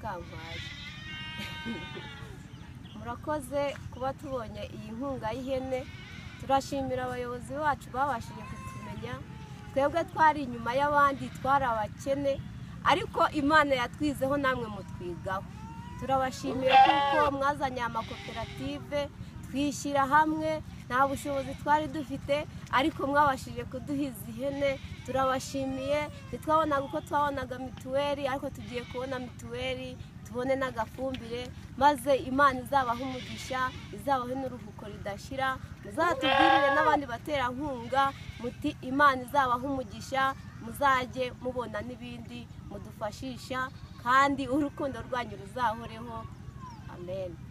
kampaye murakoze kuba tubonye iyi nkunga y'ihene turashimira abayobozi bacu babashije kutumenya twebwe twari inyuma y'abandi twari abakene ariko imana yatwizeho namwe mutwigaho turabashimira kuko mwazanye amakoperative twishyira hamwe nta bushobozi twari dufite ariko mwabashije kuduhiza ihene turabashimiye ntitwabonaga uko twabonaga mituweli ariko tugiye kubona mituweli tubone n'agafumbire maze imana izabaha umugisha izabahe n'uruhuko ridashira muzatubwirire n'abandi baterankunga muti imana izabaha umugisha muzajye mubona n'ibindi mudufashisha kandi urukundo rwanyu ruzahoreho amen